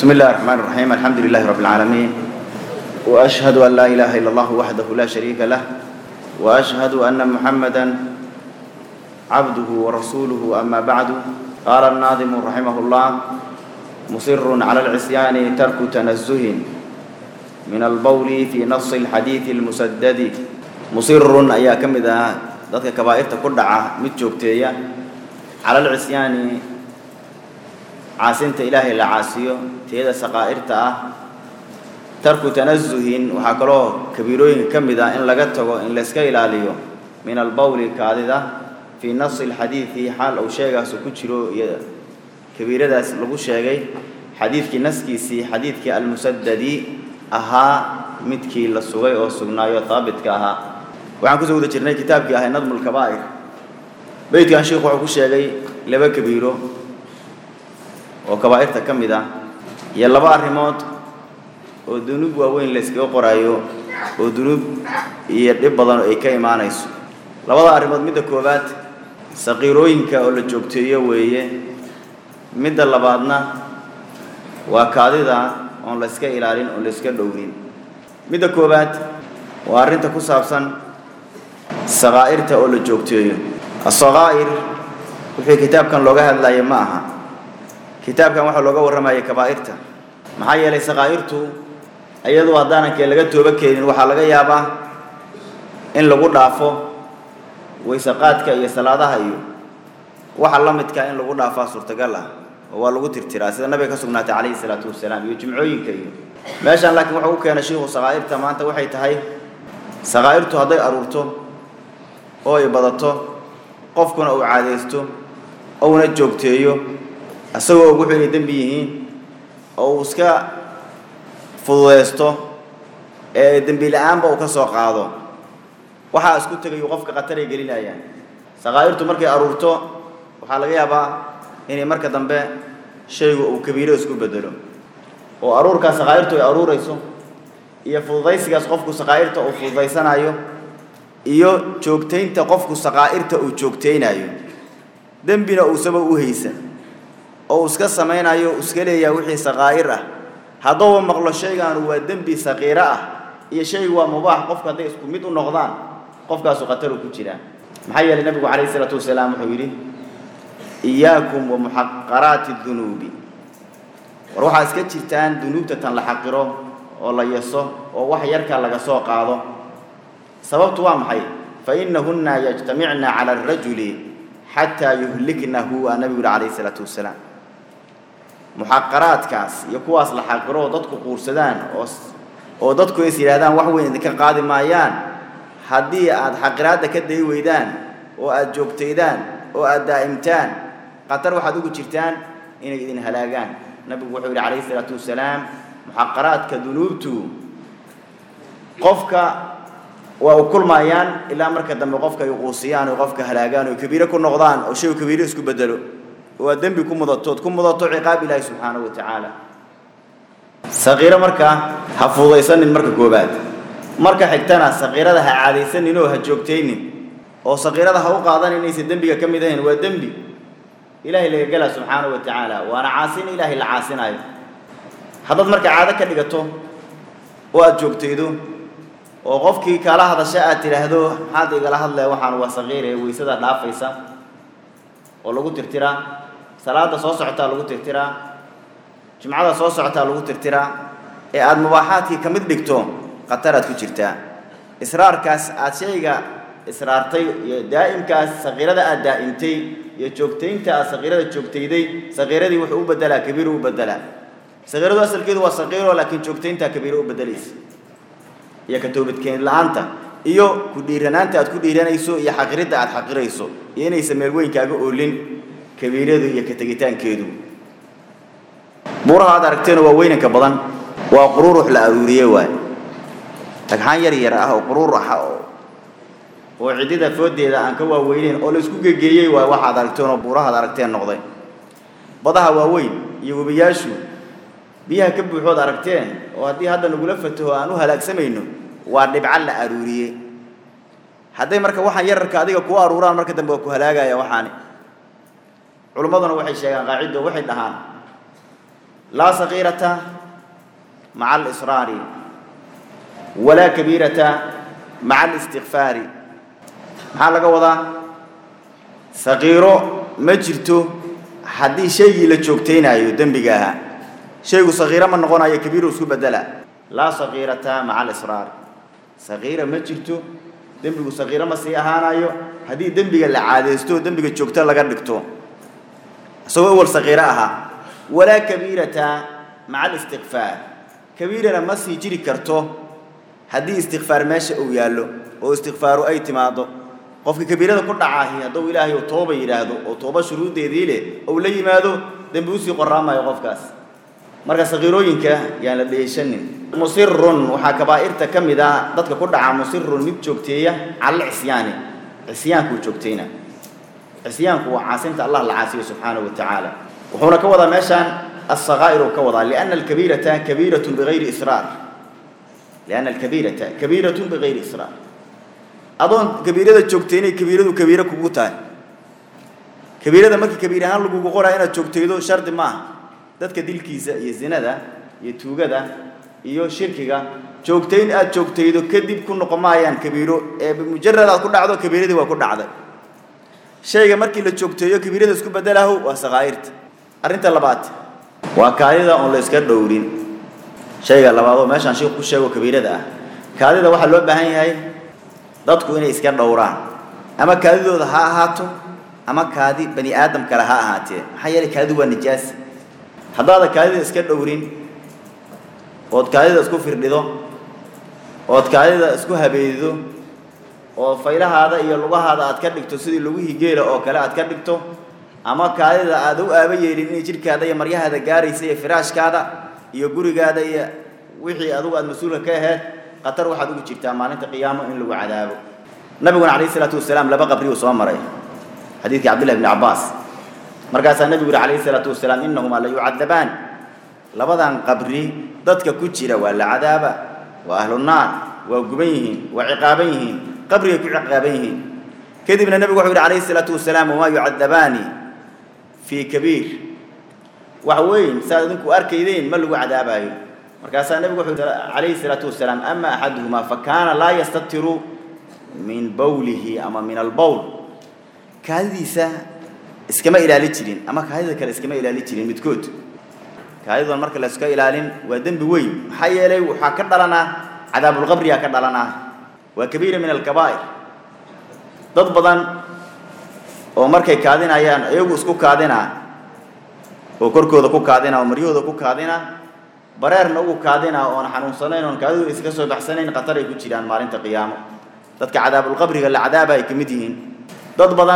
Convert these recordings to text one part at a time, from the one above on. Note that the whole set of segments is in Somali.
بسم الله الرحمن الرحيم الحمد لله رب العالمين وأشهد أن لا إله إلا الله وحده لا شريك له وأشهد أن محمدا عبده ورسوله أما بعد قال الناظم رحمه الله مصر على العصيان ترك تنزه من البول في نص الحديث المسدد مصر أيا كم إذا ذاتك كبائر تكدع متجوبتيا على العصيان caasinta ilaahay la caasiyo teeda saqaa'irta ah tarku tanazuhin waxaa kaloo kabiirooyinka ka mid ah in laga tago in layska ilaaliyo min albawli kaadida fii nasi alxadiidi xaal uu sheegaasu ku jiro iyo kabiiradaas lagu sheegay xadiidkii naskiisii xadiidkii almusadadi ahaa midkii la sugay oo sugnaayo haabitka ahaa waxaan kusoo wada jirnay kitaabkii ahay nadmu lkabaa'ir beytkan sheikhu wuxuu ku sheegay laba kabiiro oo kabaa'irta ka mid ah iyo laba arrimood oo dunuub waaweyn la yskaga qoraayo oo dunuub iyo dhib badan ay ka imaanayso labada arrimood midda koowaad saqiirooyinka oo la joogteeyo weeye midda labaadna waa kaadida oon la yska ilaalin oon la yska dhowrin midda koowaad waa arrinta ku saabsan saqaa'irta oo la joogteeyo asaqaa'ir wixii kitaabkan looga hadlaya ma aha kitaabkan waxaa looga warramayay kabaa'irta maxaa yeelay saqaa'irtu iyadu haddaanankee laga tooba keenin waxaa laga yaabaa in lagu dhaafo waysaqaadka iyo salaadaha iyo waxa la midka in lagu dhaafaa suurtagal ah oo waa lagu tirtiraa sida nabiga ka sugnaatay calayhi salaatu wasalaam iyo jimcooyinka iyo meeshaan laakiin wuxuu u keenay shiikhu saqaa'irta maanta waxay tahay saqaa'irtu hadday aruurto oo ay badato qofkuna uu caadaysto ouna joogteeyo isagoo og wuxuu inay dembi yihiin oo uu iska fududaysto ee dembi la-aanba uu ka soo qaado waxaa isku tegayu qofka khataray gelinayaan saqaa'irtu markay aruurto waxaa laga yaabaa inay marka dambe shaygu uu kabiiro isku bedelo oo aruurkaas saqaa'irtu ay aruurayso iyo fududaysigaas qofku saqaa'irta uu fududaysanayo iyo joogtaynta qofku saqaa'irta uu joogtaynayo dembina uusaba u haysan oo uu iska samaynayo u iska leeyahay wixii saqaa'ir ah hadduuba maqlo shaygaanu waa dembi saqiiro ah iyo shaygu waa mubaax qofku hadday isku mid u noqdaan qofkaasu khataru ku jiraa maxaa yeelay nabigu calayhi isalaatu wasalaam wuxuu yidhi iyaakum wa muxaqaraati dunuubi war waxaa iska jirtaan dunuubta tan la xaqiro oo la yaso oo wax yarka laga soo qaado sababtu waa maxay fa innahunna yajtamicna cala arajuli xataa yuhliknahu aa nabigu yihi calayhi isalaatu wasalaam muxaqaraadkaas iyo kuwaas la xaqiro oo dadku quursadaan oo oo dadku is yidhahdaan wax weyn idinka qaadi maayaan haddii aada xaqiraadda ka dayi weydaan oo aada joogtaydaan oo aada daa'imtaan khatar waxaad ugu jirtaan inay idin halaagaan nabigu wuxuu yidhi calayhi isalaatu wasalaam muxaqaraadka dunuubtu qofka waa u kulmayaan ilaa marka dambe qofka ay quusiyaan oo qofka halaagaan oo kabiiro ku noqdaan oo shay kabiiro isku bedelo oo aad dembi ku mudatood ku mudato ciqaab ilaahi subxaanahu wa tacaala saqiiro markaa ha fududaysanin marka koobaad marka xigtana saqiirada ha caadaysanin oo ha joogtaynin oo saqiirada ha u qaadan inaysan dembiga ka mid ahayn waa dembi ilaahay laga gala subxaanahu wa tacaala waana caasin ilaahay la caasinayo haddaad marka caado ka dhigato oo aada joogtaydo oo qofkii kala hadasha aad tidhaahdo maxaad igala hadlaya waxaan waa saqiir ee weysada dhaafaysa oo lagu tirtiraa salaada soo socotaa lagu tirtiraa jimcada soo socotaa lagu tirtiraa ee aada mubaaxaadkii ka mid dhigto khataraad ku jirtaa israarkaas aada shayga israartay iyo daa'imkaas saqiirada aada daa'imtay iyo joogtaynta aad saqiirada joogtayday saqiiradii wuxuu u bedelaa kabiiru u bedelaa saqiiradu asalkeedu waa saqiiro laakiin joogtayntaa kabiiro u bedelaysa iyo ka toobadkeen la-aanta iyo ku dhiiranaanta aad ku dhiiranayso iyo xaqiridda aad xaqirayso iyo inaysan meel weyn kaaga oolin kabiiradu iyo ka tegitaankeedu buuraha aad aragteena waa weynanka badan waa quruurux la aruuriye waay dhagxaan yar yar ah oo quruur ah oo ciddida foodeeda aan ka waaweyneyn oo la isku gegeeyey waay waxaad aragteen oo buurahaad aragteen noqday badaha waaweyn iyo webiyaashu biyaha ka buuxood aragteen oo haddii hadda nagula fataho aan u halaagsamayno waa dhibca la aruuriyey hadday marka waxaan yararka adiga kuu aruuraan marka dambe waa ku halaagaya waxaani culummaduna waxay sheegaan qaacido waxay dhahaan laa sagiirata maca alisraari walaa kabiirata maca alistikfaari maxaa laga wadaa sagiiro ma jirto haddii shaygii la joogtaynaayo dembiga ahaa shaygu sagiiro ma noqonayo kabiiru isku bedela laa sagiirata maca alisraari sagiira ma jirto dembigu sagiiro ma sii ahaanayo haddii dembiga la caadaysto dembiga joogto laga dhigto isagoo awal sagiiro ahaa walaa kabiirata maca alistikfaar kabiirana ma sii jiri karto haddii istikfaar meesha uu yaallo oo istikfaaru ay timaado qofka kabiirada ku dhacaahi hadduu ilaahay uu tooba yidhaahdo oo tooba shuruuddeedii leh ou la yimaado dembi usii qoraamayo qofkaas marka sagiirooyinka yaan la dheeshanin musirun waxaa kabaa'irta ka mid ah dadka ku dhaca musirun mid joogteeya cala cisyaani cisyaankuu joogtayna cisyaanku waa caasinta allah la caasiyo subxaanahu wa tacaala wuxuuna ka wadaa meeshaan asakaa'iru ka wadaa lianna alkabiirata kabiiratun bigayri israar lianna alkabiirata kabiiratun bigayri israar adoon kabiirada joogtaynay kabiiradu kabiiro kugu tahay kabiirada markii kabiir ahaan lagugu qoraa inaad joogtaydo shardi maaha dadka dilkiisa iyo zinada iyo tuugada iyo shirkiga joogtayn aad joogtaydo kadib ku noqon maayaan kabiiro ee mujarad aad ku dhacdo kabiiradii waa ku dhacday shayga markii la joogteeyo kabiirada isku bedelaho waa sakaa'irta arrinta labaad waa kaadida oon la iska dhowrin shayga labaadoo meeshaan sheekh ku sheego kabiirada ah kaadida waxaa loo baahan yahay dadku inay iska dhowraan ama kaadidooda ha ahaato ama kaadi bani aadam kale ha ahaatee maxaa yeelay kaadidu waa nijaas haddaada kaadida iska dhowrin ood kaadida isku firdhido ood kaadida isku habeedido oo faylahaada iyo lugahaada aad ka dhigto sidii lugihii geela oo kale aad ka dhigto ama kaadida aad u aaba yeelin inay jidhkaada iyo maryahaada gaaraysa iyo firaashkaada iyo gurigaada iyo wixii adugu aad mas-uulka ka aheyd khatar waxaad ugu jirtaa maalinta qiyaamo in lagu cadaabo nabiguna calayhi isalaatu wasalaam laba qabri uu soo maray xadiidkii cabdillahi bni cabbaas markaasaa nebigu yihi calayhi isalaatu wasalaam innahumaa la yucadabaan labadan qabri dadka ku jira waa la cadaaba waa ahlu naar waa guban yihiin waa ciqaaban yihiin qabrigay ku ciqaaban yihiin kadibna nebigu wuxuu yihi calayhi isalaatu wasalaam wamaa yucadabaani fii kabiir wax weyn saad idinku arkaydeen ma lagu cadaabaayo markaasaa nebigu wuxuu yihi calayhi isalaatu wasalaam ama axaduhumaa fa kaana laa yastatiru min bawlihi ama min albowl kaadidiisa iskama ilaali jirin ama kaadida kale iskama ilaali jirin midkood kaadidoon marka la iska ilaalin waa dembi weyn maxaa yeelay waxaa ka dhalanaa cadaabulqabriyaa ka dhalanaa waa kabiira min alkabaa'ir dad badan oo markay kaadinayaan iyagu isku kaadinaa oo korkooda ku kaadinaa oo maryahooda ku kaadinaa bareerna ugu kaadinaa oon xanuunsanayn oon kaadidu iska soo baxsanayn khatar ay ku jiraan maalinta qiyaamo dadka cadaabulqabriga la cadaaba ay ka mid yihiin dad badan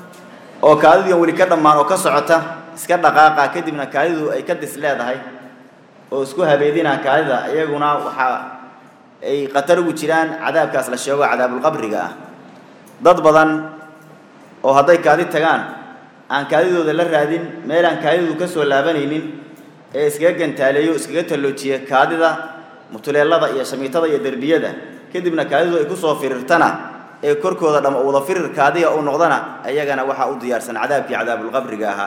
oo kaadidiian weli ka dhammaan oo ka socota iska dhaqaaqa kadibna kaadidu ay ka dis leedahay oo isku habeedinaa kaadida iyaguna waxaa ay khatar ugu jiraan cadaabkaas la sheego cadaabulqabriga ah dad badan oo hadday kaadi tagaan aan kaadidooda la raadin meel aan kaadidu ka soo laabanaynin ee iskaga gantaaleeyo iskaga talloojiya kaadida mutuleelada iyo shamiitada iyo derbiyada kadibna kaadidu ay kusoo firirtana ee korkooda dham wada firir kaadiga uu noqdana ayagana waxaa u diyaarsan cadaabkii cadaabulqabriga ahaa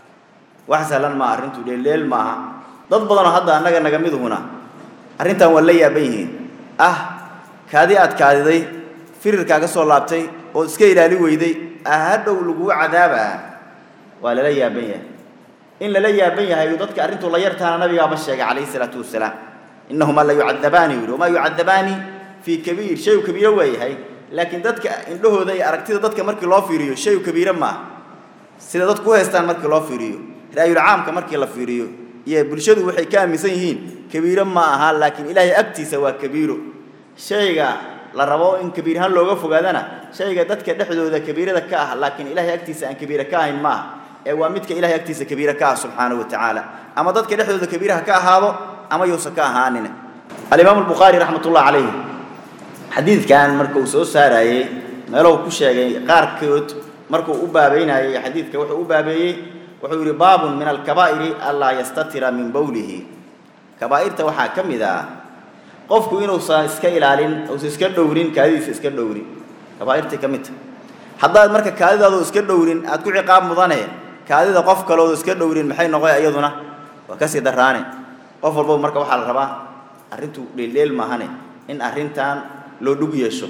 wax sahlan maaha arrintu dheelleel maaha dad badanoo hadda annaga naga miduhuna arrintan waa la yaaban yihiin ah kaadi aad kaadiday firirkaa ka soo laabtay oo iska ilaali weyday ahadhow laguu cadaabaa waa lala yaaban yahay in lala yaaban yahay dadka arrintuu la yartaana nabigaaba sheegay calayhi salaatu wasalaam innahumaa la yucadabaani yidhi wamaa yucadabaani fii kabiir shayu kabiiro waa yahay laakiin dadka indhahooda iyo aragtida dadka markii loo fiiriyo shayu kabiiro maaha sida dadku u haystaan markii loo fiiriyo raayul caamka markii la fiiriyo iyo bulshadu waxay ka aaminsan yihiin kabiiro ma aha laakiin ilaahay agtiisa waa kabiiro shayga la rabo in kabiir ahaan looga fogaadana shayga dadka dhexdooda kabiirada ka ah laakiin ilaahay agtiisa aan kabiira ka ahayn maaha ee waa midka ilahay agtiisa kabiira ka ah subxaanahu wa tacaala ama dadka dhexdooda kabiiraha ka ahaado ama yuusan ka ahaanin alimaamu albukhaari raxmat ullah calayh xadiidkan marka uu soo saarayey meelahu ku sheegay qaarkood markuu u baabeynayey xadiidka wuxuu u baabeeyey wuxuu yidhi baabun min alkabaa'iri anlaa yastatira min bowlihi kabaa'irta waxaa ka mid ah qofku inuusan iska ilaalin uusan iska dhowrin kaadidiisa iska dhowrin kabaa'irtay ka mid tahay haddaad marka kaadidaadu iska dhowrin aad ku ciqaab mudane kaadida qof kaloodu iska dhowrin maxay noqoy iyaduna waa ka sii daraane qof walbaba marka waxaa la rabaa arrintu dheeldheel maahane in arrintan loo dhug yeesho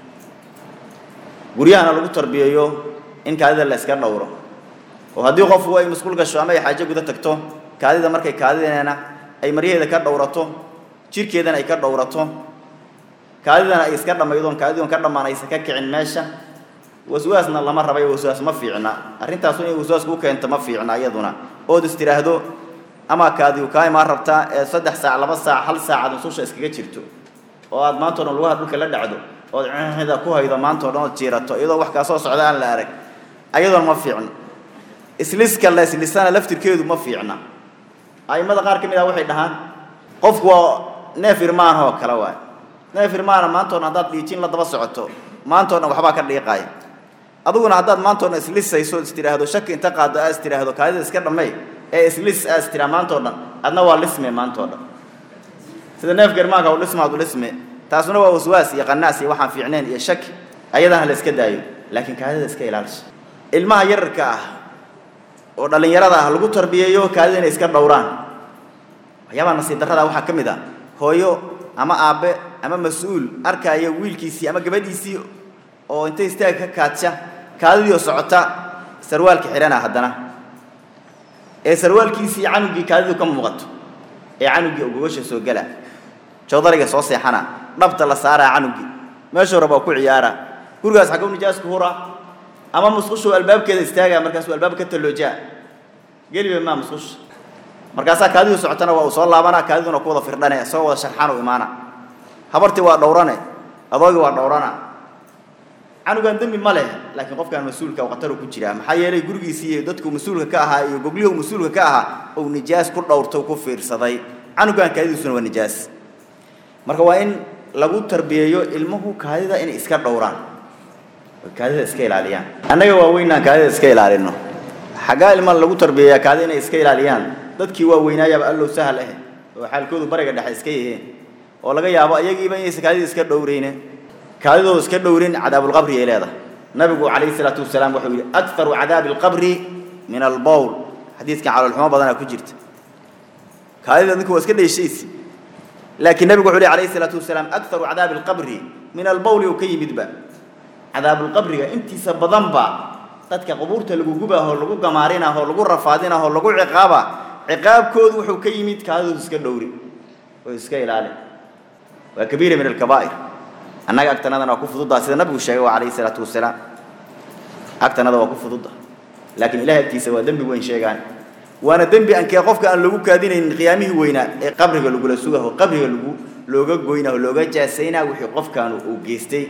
guryahana lagu tarbiyeeyo in kaadida la iska dhowro oo haddii qofku ay masquul gasho ama ay xaajo guda tagto kaadida markay kaadideena ay maryaheeda ka dhowrato jirkeedana ay ka dhowrato kaadidana ay iska dhammaydoon kaadidoon ka dhammaan aysan ka kicin meesha waswaasna lama rabayo waswaas ma fiicna arrintaasu inay waswaas kuu keento ma fiicna iyaduna ood is tidhaahdo ama kaadigu kaa imaan rabtaa ee saddex saac laba saac hal saacad nususha iskaga jirto oo aad maanta o dhan lugaha dhulka la dhacdo ood cida ku haydo maanta o dhan ood jiirato iyadoo wax kaa soo socda aan la arag ayadoona ma fiicno isliska la islisana laftirkeedu ma fiicna a'immada qaar ka mid ah waxay dhahaan qofku waa neef irmaanoo kale waay neef irmaana maanta o dhan haddaad dhiijin la daba socoto maanta o dhan waxbaa ka dhiiqaaya adiguna haddaad maanta o dhan islisayso is tidhaahdo shaki inta qaado aa is tidhaahdo kaadida iska dhammay ee islis aa is tidhaa maanta o dhan adna waa lisme maanta o dhan sida neefka irmaanka u dhismaad u dhisme taasuna waa waswaas iyo qanaas iyo waxaan fiicnayn iyo shaki ayadana la iska daayo laakiin kaadida iska ilaalisha ilmaha yararka ah oo dhallinyarada ah lagu tarbiyeeyo kaadida inay iska dhowraan waxyaabaha nasiib darrada waxaa ka mid ah hooyo ama aabbe ama mas-uul arkaya wiilkiisii ama gabadhiisii oo intay istaag ka kaadsha kaadidii oo socota sarwaalka xidhana haddana ee sarwaalkiisii canugii kaadidu ka muuqato ee canugii ogogasha soo gala joodariga soo seexana dhabta la saaraa canugii meeshuu rabaa ku ciyaara gurigaas xaguu nijaasku hura ama musqushuu albaabkeeda istaagaa markaasuu albaab ka talloojaa geliba maa musqusha markaasaa kaadidu socotana waa uu soo laabanaa kaadiduna ku wada firdhane isagoo wada sharxan u imaana habartii waa dhowrane adoogii waa dhowrana canugan dembi ma leh laakiin qofkaan mas-uulka khataru ku jiraa maxaa yeelay gurigiisii iyo dadku mas-uulka ka ahaa iyo goglihii uu mas-uulka ka ahaa uu nijaas ku dhowrto ku fiirsaday canugan kaadidiisuna waa nijaas marka waa in lagu tarbiyeeyo ilmuhu kaadida inay iska dhowraan oy kaadida iska ilaaliyaan annaga waaweynaan kaadida iska ilaalino xaggaa ilma lagu tarbiyeeyaa kaadida inay iska ilaaliyaan dadkii waaweynaayaba allow sahal ah oo xaalkoodu bariga dhexe iska yiheen oo laga yaabo ayagiiba inaysan kaadida iska dhowrayne kaadidooda iska dhowrin cadaabulqabri ay leedahay nabigu calayhi salaatu wasalaam wuxuu yidhi akharu cadaabi alqabri min albowl xadiidkan caloolxumo badanaa ku jirta kaadida ninku waa iska dhayshaysi laakiin nabigu wuxuu lehy alayhi salaatu wasalaam akharu cadaabi alqabri min albowli oo ka yimidba cadaabulqabriga intiisa badanba dadka qubuurta lagu gubaahoo lagu gamaarinahoo lagu rafaadinahoo lagu ciqaaba ciqaabkoodu wuxuu ka yimid kaadidoodu iska dhowri oo iska ilaali waa kabiira min alkabaa'ir annaga agtanadana waa ku fududdaa sida nabigu sheegay waa calayhi salaatu wasalaam agtanada waa ku fududda laakiin ilahay agtiisa waa dembi weyn sheegaan waana dembi ankee qofka aan lagu kaadinaynin qiyaamihii weynaa ee qabriga lagula sugaho qabriga lagu looga goynaho looga jaasaynaa wixii qofkaanu uu geystay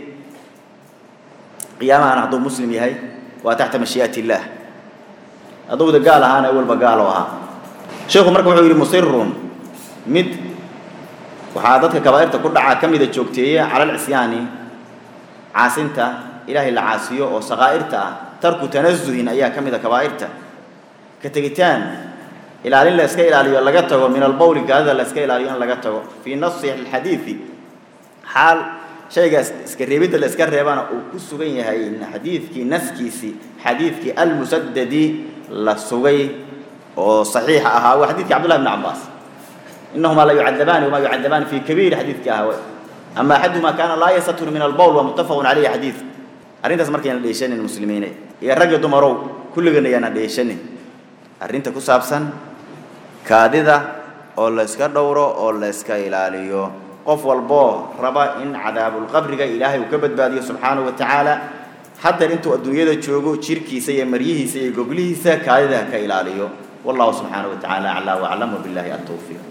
qiyaamahana hadduu muslim yahay waa taxta mashii'ati illaah haddowda gaal ahaana awalba gaalo ahaa sheekhu marka wuxuu yidhi musirun mid waxaa dadka kabaa'irta ku dhacaa ka mida joogteeya cala alcisyaani caasinta ilaahay la caasiyo oo sakaa'irta ah tarku tanazuhin ayaa ka mida kabaa'irta ka tegitaan ilaalin la iska ilaaliyo laga tago min albowli gaadida la iska ilaaliyo in laga tago fii nasi alxadiidi xaal shaygaas iska reebidda la iska reebana uu ku sugan yahay xadiidkii naskiisii xadiidkii almusadadi la sugay oo saxiixa ahaa waa xadiidkii cabdullahi bni cabbaas إنهما لا يعذبان وما يعذبان في كبير حديث كهوى أما أحدهما كان لا يستر من البول ومتفق عليه حديث أرنت سمرك أنا ليشان المسلمين يا رجل دمرو كل جنا أنا ليشان أرنت كسابسن كادذا أو لا إسكا دورو أو لا إسكا إلاليو قف والبو ربا إن عذاب القبر إلهي وكبد بادي سبحانه وتعالى حتى أنتوا الدنيا تشوفوا شركي سي مريه سي قبليه سي كادذا كإلاليو والله سبحانه وتعالى أعلى وأعلم وبالله التوفيق